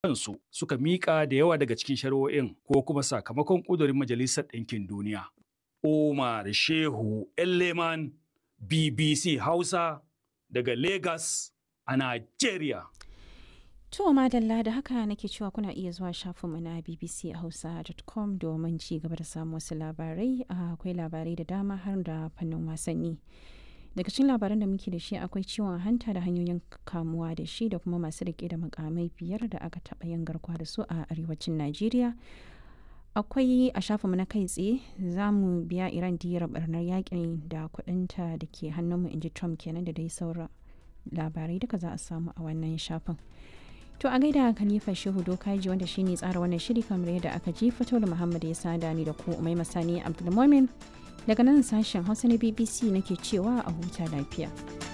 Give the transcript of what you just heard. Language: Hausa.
kansu suka miƙa da yawa daga cikin shari'o'in ko kuma sakamakon ƙudurin Majalisar Ɗinkin Duniya. Umar Shehu Elleman BBC Hausa daga Lagos a Najeriya. To madalla da haka nake cewa kuna iya zuwa shafinmu na bbchausa.com domin ci gaba da samun wasu labarai akwai labarai da dama har da fannin wasanni. Daga cikin labaran da muke da shi akwai ciwon hanta da hanyoyin kamuwa da shi da kuma masu rike da makamai biyar da aka taɓa yin garkuwa da su a arewacin Najeriya. Akwai a shafinmu na kai tsaye za mu biya Iran diyar barnar yakin da kuɗinta da ke hannunmu inji Trump kenan da dai sauran labarai duka za a samu a wannan shafin. To a gaida Khalifa Shehu Dokaji wanda shine tsara wannan shiri kamar yadda aka ji fito da Muhammad ya sada ni da ku Umai Masani Abdulmumin daga nan sashen Hausa na BBC nake cewa a huta lafiya.